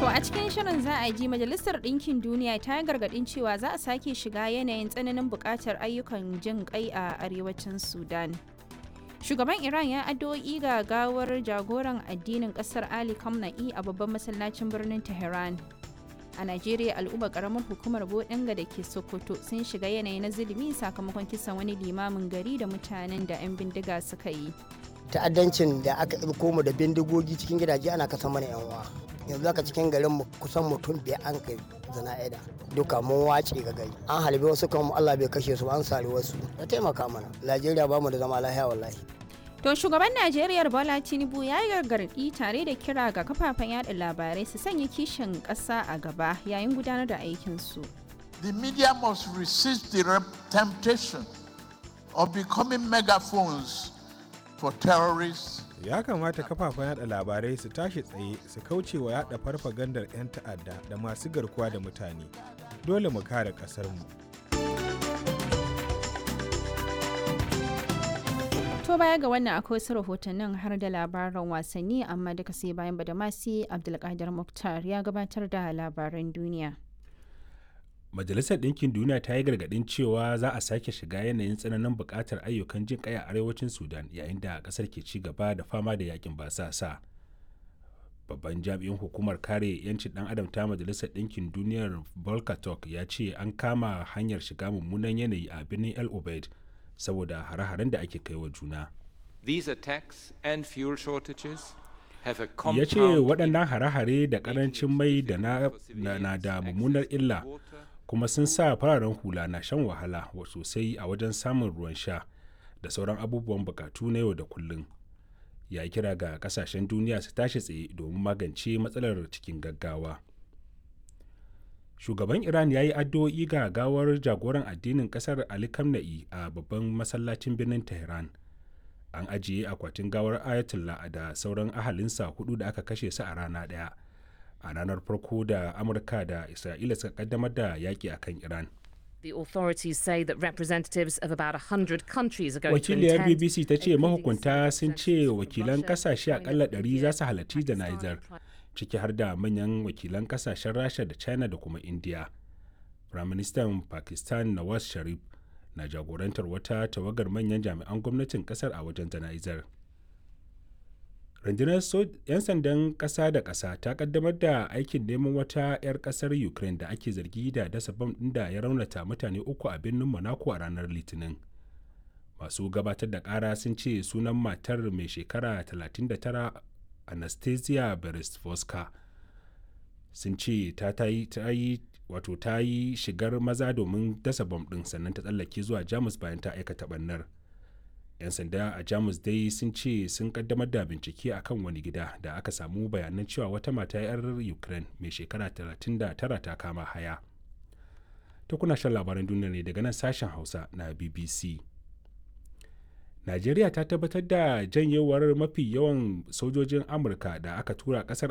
To a cikin shirin za a ji Majalisar Ɗinkin Duniya ta yi gargaɗin cewa za a sake shiga yanayin tsananin buƙatar ayyukan jin ƙai a arewacin Sudan. Shugaban Iran ya addu'o'i ga gawar jagoran addinin ƙasar Ali Khamenei a babban masallacin birnin Tehran. A Najeriya al'umma ƙaramar hukumar Bodinga da ke Sokoto sun shiga yanayi na zulumi sakamakon kisan wani limamin gari da mutanen da 'yan bindiga suka yi. ta'addancin da aka ɗauko mu da bindigogi cikin gidaje ana kasa mana yan uwa yanzu aka cikin garin mu kusan mutum biyar an kai zana'ida duka mun wace ga gari an halbe wasu kan Allah bai kashe su an sari wasu ya taimaka mana Najeriya ba mu da zama lahiya wallahi To shugaban Najeriya Bola Tinubu ya yi gargaɗi tare da kira ga kafafen yada labarai su sanya kishin ƙasa a gaba yayin gudanar da aikinsu. The media must resist the temptation of becoming megaphones for terrorists. Ya kamata kafafen yada labarai su tashi tsaye su kauce wa yada farfagandar 'yan ta'adda da masu garkuwa da mutane. Dole mu kare ƙasarmu. To baya ga wannan akwai wasu rahotannin har da labaran wasanni amma duka sai bayan badamasi Abdulkadir Muktar ya gabatar da labaran duniya. Majalisar Ɗinkin Duniya ta yi gargaɗin cewa za a sake shiga yanayin tsananin buƙatar ayyukan jin ƙai a arewacin Sudan yayin da ƙasar ke ci gaba da fama da yakin basasa. Babban jami'in hukumar kare 'yancin ɗan adam ta Majalisar Ɗinkin Duniyar Volker Turk ya ce an kama hanyar shiga mummunan yanayi a birnin El Obeid saboda hare-haren da ake kai wa juna. These attacks and fuel shortages have a Ya compound ce waɗannan hare-hare da ƙarancin mai da na, na, na da mummunar illa kuma sun sa fararen hula na shan wahala wa sosai a wajen samun ruwan sha da sauran abubuwan bukatu na yau da kullum. Ya yi kira ga kasashen duniya su tashi tsaye domin magance matsalar cikin gaggawa. Shugaban Iran ya yi addu'o'i ga gawar jagoran addinin kasar Ali Khamenei a babban masallacin birnin Tehran. An ajiye akwatin gawar Ayatollah da sauran ahalinsa hudu da aka kashe su a rana ɗaya. a ranar farko da amurka da isra'ila suka kaddamar da yaƙi a kan iran The authorities say that representatives of about 100 countries are going to wakiliyar attend. bbc ta ce mahukunta sun ce wakilan kasashe akalla 100 za su halarci jana'izar ciki har da manyan wakilan kasashen rasha da china da kuma india firaministan pakistan nawaz sharif na jagorantar wata tawagar manyan jami'an gwamnatin kasar a wajen jana'izar rundunar 'yan sandan ƙasa da ƙasa ta kaddamar da aikin neman wata 'yar ƙasar ukraine da ake zargi da dasa bam ɗin da ya raunata mutane uku a birnin monaco a ranar litinin masu gabatar da ƙara sun ce sunan matar mai shekara 39 anastasia beresvoska sun ce ta yi wato ta yi shigar maza domin dasa bam ɗin sannan ta tsallake zuwa jamus bayan ta aikata ɓannar 'yan sanda a jamus dai sun ce sun kaddamar da bincike a kan wani gida da aka samu bayanan cewa wata mata 'yar ukraine mai shekara 39 ta kama haya ta kuna shan labaran duniya ne daga nan sashen hausa na bbc najeriya ta tabbatar da janyewar mafi yawan sojojin amurka da aka tura kasar